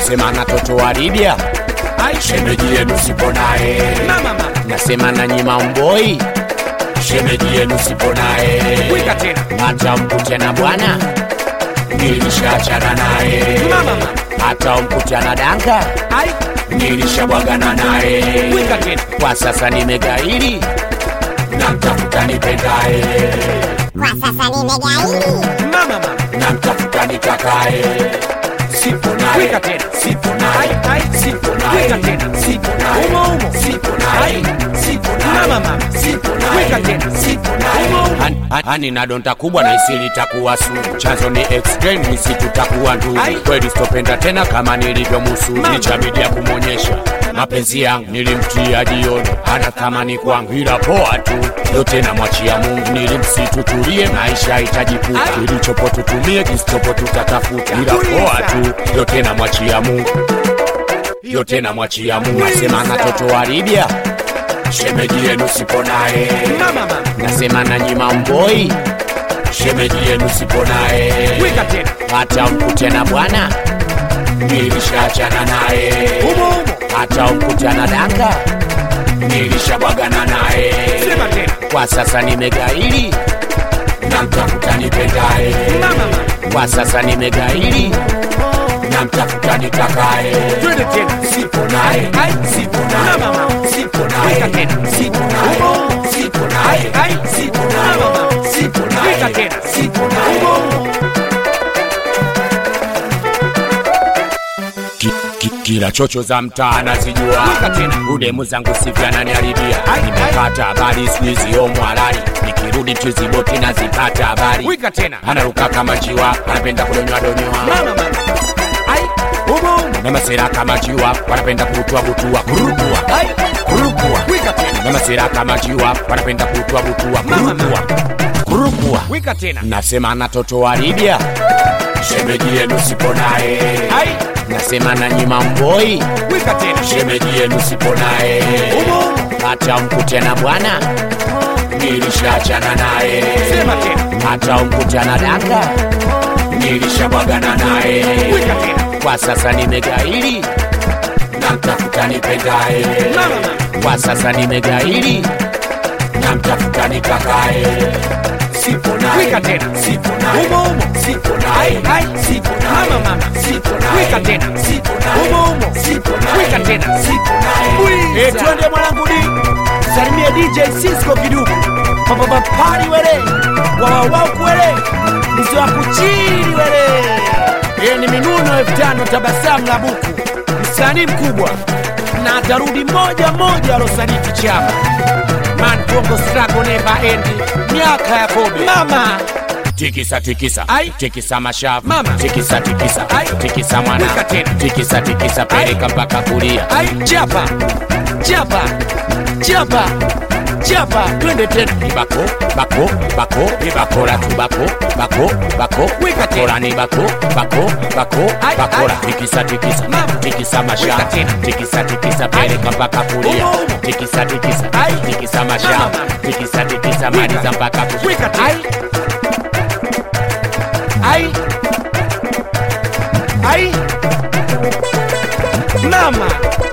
nasema na toto wa Libya shemeji yenu sipo naye Mama mama. nasema na nyima mboi shemeji yenu sipo naye Wika tena. hata mkute na bwana nilishachana naye Mama mama. hata mkute na danga Ai. nilishabwagana naye Wika tena. kwa sasa nimegairi na mtafuta nipendaye Kwa sasa nimegairi, Mama mama. na mtafuta nitakaye sipo naye Wika tena. sipo naye Ai, ai. sipo Wika naye tena. sipo naye Umo, umo. sipo naye sipo naye Mama, mama. sipo naye Wika tena. sipo naye Umo, umo. Hani- hani- hani na donta kubwa na isili itakuwa sumu chanzo ni extreme nisi tutakuwa ndugu Ai. kweli sitopenda tena kama nilivyomusu Mama. nichabidi ya kumwonyesha mapenzi yangu nilimtia jioni hana thamani kwangu ila poa tu yote namwachia mungu nilimsitutulie maisha itajipuka Ai. kilichopo tutumie kisichopo tutatafuta ila Tuliza. poa tu yote namwachia mungu yote namwachia mungu nasema na toto wa libya shemeji yenu sipo naye Mama mama. nasema na nyima mboi shemeji yenu sipo naye Wika tena. hata mkute na bwana nilishachana naye Umo umo. hata mkute na danga nilishabwagana naye Sema tena. kwa sasa nimegairi na mtafuta nipendaye Mama mama. kwa sasa nimegairi na mtafuta nitakaye Twende tena. sipo naye Ai. sipo naye Mama, mama. sipo Wika naye tena. sipo naye Umo. sipo naye Ai, ai. sipo Mama, mama. naye sipo Wika naye tena. sipo naye Umo umo. Ki- ki- kila chocho za mtaa anazijua Wika tena. udemu zangu sivya naniharibia Ai, nimepata habari skuizi omo halali nikirudi chiziboti nazipata habari Wika tena. anaruka kama njiwa anapenda kudonywa donyoa Mama mama. Ai. Umo umo. na masera kama njiwa wanapenda kutua butua kurukua Ai. kurukua Wika tena. na masera kama njiwa wanapenda kutua butua Mama, kurukua kurukua Wika tena. nasema na toto wa Libya shemeji yenu sipo naye Ai. nasema na nyima mboi Wika tena. shemeji yenu sipo naye Umo umo. hata mkute na bwana nilishachana naye Sema tena. hata mkute na danga nilishabwagana naye Wika tena. kwa sasa nimegairi na mtafuta nipendaye Mama mama. kwa sasa nimegairi na mtafuta nitakaye sipo naye Wika tena. sipo naye Umo umo. sipo naye Ai, ai. sipo naye Mama, mama. sipo naye Wika tena. sipo naye Umo umo. sipo naye Wika tena. sipo naye Eh, twende mwanangu di salimie dj cisco kiduku papapapari wele wawawauku wele mzee wa kuchili wele Eh, ni minuno elfu tano tabasamu la buku msanii mkubwa na atarudi moja moja alosaliti chama man kongo strago neva endi miaka ya kobe mama tikisa tikisa Ai. tikisa mashavu Mama. tikisa tikisa Ai. tikisa mwana Wika tena. tikisa tikisa peleka mpaka kulia ai chapa chapa chapa chapa twende tena ibako bako bako ibakora tu bako bako bako Wika tena. bakora ni bako bako bako Ai, bakora ai. tikisa tikisa Mama. tikisa Wika mashavu tena. tikisa tikisa peleka mpaka kulia Umo, umo. tikisa tikisa Ai. tikisa Mama, mashavu mama. tikisa tikisa Wika. maliza mpaka kulia wika tena ai ai ai mama